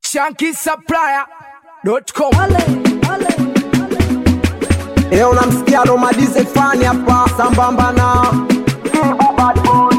shankisupplier.com. Leo namsikia Romadize fani hapa sambamba na Kibu Bad Boy.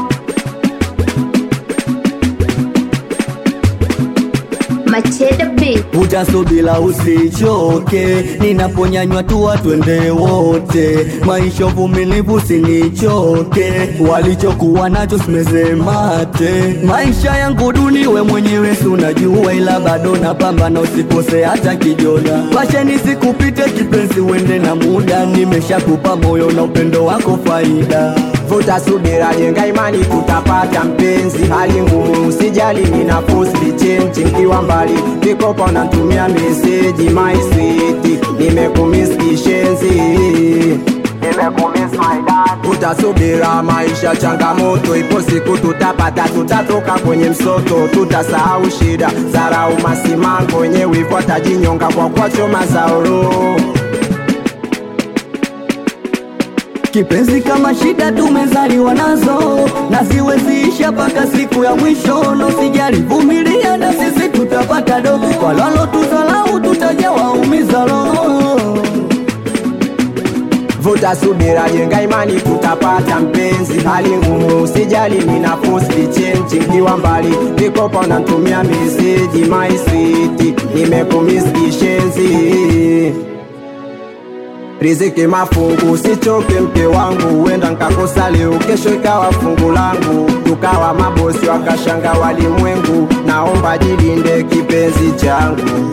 Machete Beat. utasubila usichoke, ninaponyanywa tuwa twende wote, maisha uvumilivu sinichoke, walichokuwa nacho simeze mate, maisha yangu duni we mwenyewe si unajua, ila bado napambana, usikose hata kijona, pasheni sikupite kipenzi, uende na muda, nimeshakupa moyo na upendo wako faida Vuta subira, jenga imani, tutapata mpenzi. Hali ngumu, usijali, nina posti chenchi nkiwa mbali, kikopa natumia meseji my sweet, nimekumiss kishenzi Vuta subira, maisha changamoto, ipo siku tutapata, tutatoka kwenye msoto, tutasahau shida, zarau masimango, wenye wivu atajinyonga kwa kwachoma zaoro Kipenzi kama shida tumezaliwa nazo na ziweziisha mpaka siku ya mwisho, no sijali, vumilia na sisi tutapata do, kwa lalo tuzalau tutajawaumiza roho. Vuta subira, jenga imani, tutapata mpenzi. Hali ngumu, usijali, nina posti chenchi nkiwa mbali, vikopa unatumia meseji my sweet, nimekumiss kishenzi Riziki mafungu, usichoke mke wangu, huenda nkakosa leo, kesho ikawa fungu langu, tukawa mabosi wakashanga walimwengu. Naomba jilinde kipenzi changu.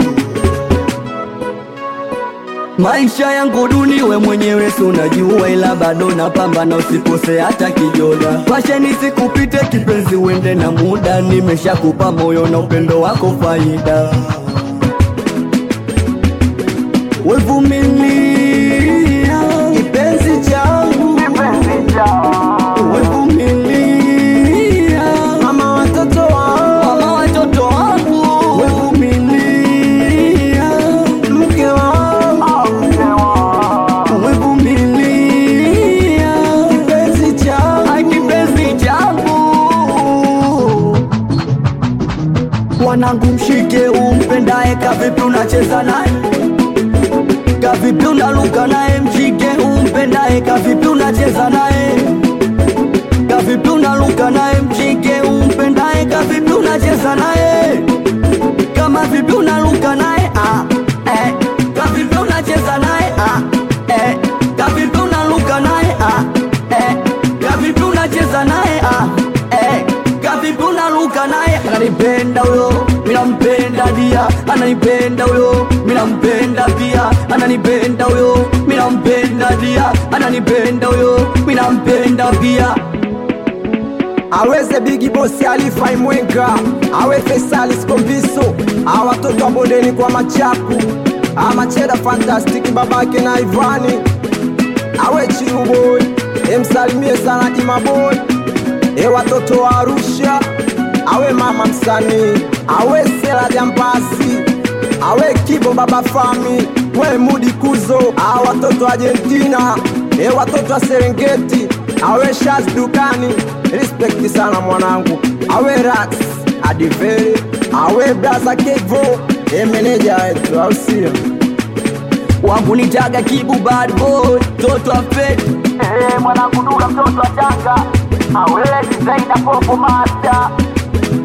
Maisha yangu duni, we mwenyewe si unajua, ila bado napambana, usikose hata kijona. Pasheni sikupite kipenzi, uende na muda, nimeshakupa moyo na upendo wako faida. Wevumilia Kipenzi changu, Wevumilia mama watoto wangu, mama watoto wangu, wevumilia mke wangu, wevumilia kipenzi changu. Ai, kipenzi changu, wanangu, mshike umpendaye, kavipi unacheza naye, kavipi unaluka naye, mshike umpendaye, kavipi unacheza naye, kavipi unaluka naye, mshike umpendaye, kavipi unacheza naye, kama vipi unaluka naye, ah, eh, kavipi unacheza naye, ah, eh, kavipi unaluka naye, ah, eh, kavipi unacheza naye, ah, eh, kavipi unaluka naye, ananipenda huyo, minampenda dia, ananipenda huyo, minampenda pia, ananipenda huyo, minampenda dia, ananipenda huyo, minampenda pia. aweze bigi bosi alifai mwenga awe fesali skombiso a watoto wa bondeni kwa machapu amacheda fantastiki babake na ivani awe chiruboy emsalimie sana imaboy e watoto wa arusha awe mama msanii awe sela jampasi awe kibo baba fami we mudi kuzo a watoto wa argentina e watoto wa serengeti awe shaz dukani respekti sana mwanangu awe rax adiveri awe braza kevo e meneja wetu au sio wangu nitaga kibu bad boy toto wa fed mwanangu duka mtoto wa tanga awele designer popo master